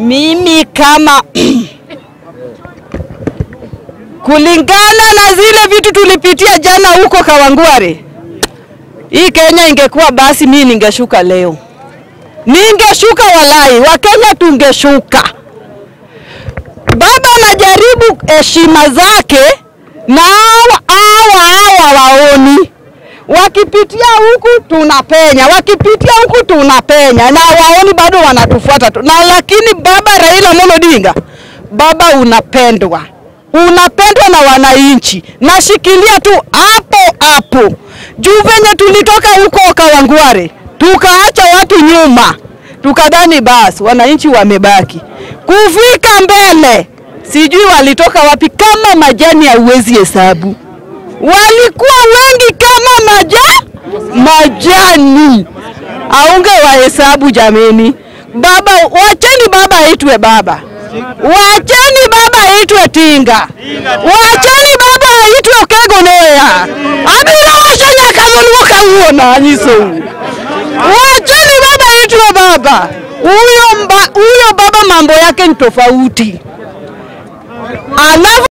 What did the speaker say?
Mimi kama kulingana na zile vitu tulipitia jana huko Kawangware, hii Kenya ingekuwa basi, mimi ningeshuka leo, ningeshuka walai, Wakenya tungeshuka. Baba anajaribu heshima zake na hawa hawa hawa waoni wakipitia huku tunapenya, wakipitia huku tunapenya, na waoni bado wanatufuata tu. Na lakini baba Raila Amolo Odinga, baba unapendwa, unapendwa na wananchi. Nashikilia tu hapo hapo juu venye tulitoka huko Kawangware tukaacha watu nyuma, tukadhani basi wananchi wamebaki. Kufika mbele, sijui walitoka wapi, kama majani hauwezi hesabu walikuwa wengi kama maja majani, aunge wahesabu jameni. Baba, wacheni baba aitwe baba, wacheni baba aitwe Tinga, wacheni baba aitwe Kegonoya abira washanya kazoluo kawuona nyiso, wacheni baba aitwe baba. Huyo mba, huyo baba mambo yake ni tofauti alafu